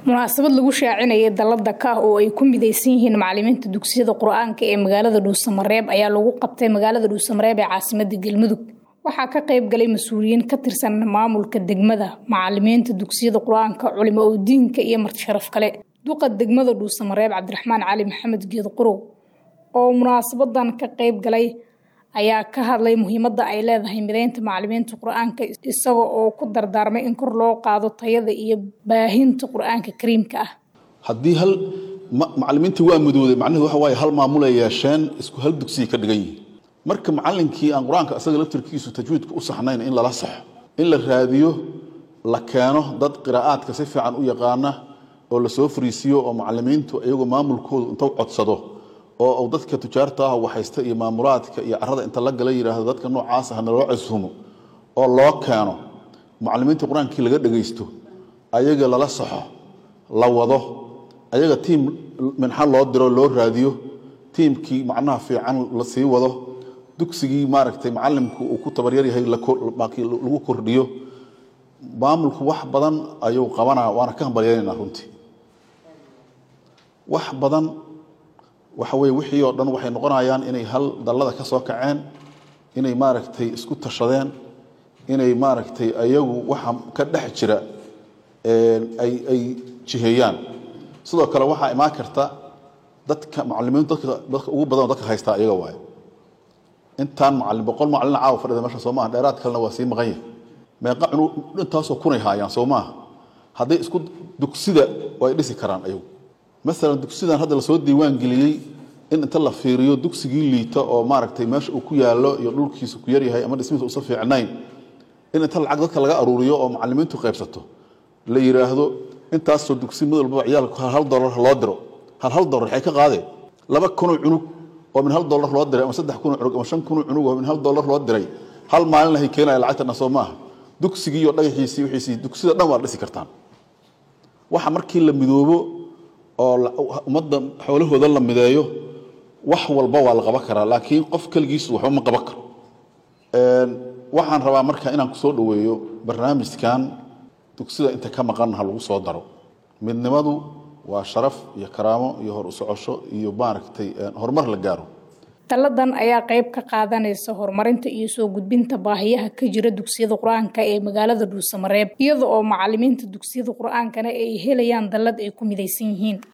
munaasabad lagu shaacinayay dalada ka oo ay ku midaysan yihiin macalimiinta dugsiyada qur-aanka ee magaalada dhuusamareeb ayaa lagu qabtay magaalada dhuusamareeb ee caasimada galmudug waxaa ka qayb galay mas-uuliyiin ka tirsan maamulka degmada macalimiinta dugsiyada qur-aanka culimo oo diinka iyo martisharaf kale duqa degmada dhuusamareeb cabdiraxmaan cali maxamed geed qurow oo munaasabadan ka qayb galay ayaa ka hadlay muhiimada ay leedahay mideynta macalimiinta qur-aanka isaga oo ku dardaarmay in kor loo qaado tayada iyo baahinta qur-aanka kariimka ah haddii hal macalimiintii waa mudooday macnaheedu waxa waaye hal maamul ay yeesheen isku hal dugsiya ka dhigan yihiin marka macalinkii aan qur-aanka isaga laftirkiisu tajwiidka u saxnayn in lala saxo in la raadiyo la keeno dad qiraa'aadka si fiican u yaqaana oo lasoo fariisiyo oo macalimiintu iyagoo maamulkoodu inta codsado oo dadka tujaarta ah waxaysta iyo maamulaadka iyo carada inta la gala yidhaahdo dadka noocaas ah naloo casuumo oo loo keeno macalimiinta qur-aankii laga dhagaysto ayaga lala saxo la wado ayaga tiim minxa loo diro loo raadiyo tiimkii macnaha fiican la sii wado dugsigii maaragtay macalimku uu ku tabaryar yahay lagu kordhiyo maamulku wax badan ayuu qabanaa waana ka hambalyeynayna runtii wax badan waxa weye wixii oo dhan waxay noqonayaan inay hal dallada ka soo kaceen inay maaragtay isku tashadeen inay maaragtay ayagu waxa ka dhex jira ay ay jiheeyaan sidoo kale waxaa imaan karta dadka macalimiintu dadka dadka ugu badan oo dadka haystaa iyaga waaye intaan macalin boqol macalin caawa fadhida meesha soo maaha dheeraad kalena waa sii maqan yahay meeqa cunu intaasoo kunay haayaan soo maaha hadday isku dugsida way dhisi karaan ayagu maalan dugsidan hadda lasoo diiwaan geliyey in inta la fiiriyo dugsigii liita oo maaragtay meesha uu ku yaallo iyo dhulkiisa ku yaryahay ama dhismihiisa usa fiicnayn in inta lacag dadka laga aruuriyo oo macalimiintu qaybsato la yidhaahdo intaasoo dugsi mid walbaba ciyaalku hal dolar loo diro hal hal dolar waxay ka qaadeen laba kunoo cunug oo min hal dolar loo diray ama saddex kunoo cunug ama shan kunoo cunug oo min hal dolar loo diray hal maalin hay keenaya lacagtana soo maaha dugsigii iyo dhagaxiisii wixiisii dugsida dhan waa dhisi kartaan waxa markii la midoobo oo ummadda xoolahooda la mideeyo wax walba waa la qaban karaa laakiin qof keligiisu waxba ma qaban karo waxaan rabaa marka inaan kusoo dhoweeyo barnaamijkan dugsida inta ka maqan ha lagu soo daro midnimadu waa sharaf iyo karaamo iyo hor u socosho iyo maaragtay horumar la gaaro taladan ayaa qayb ka qaadanaysa horumarinta iyo soo gudbinta baahiyaha ka jira dugsiyada qur-aanka ee magaalada dhuusamareeb iyada oo macalimiinta dugsiyada qur-aankana ay helayaan dallad ay ku midaysan yihiin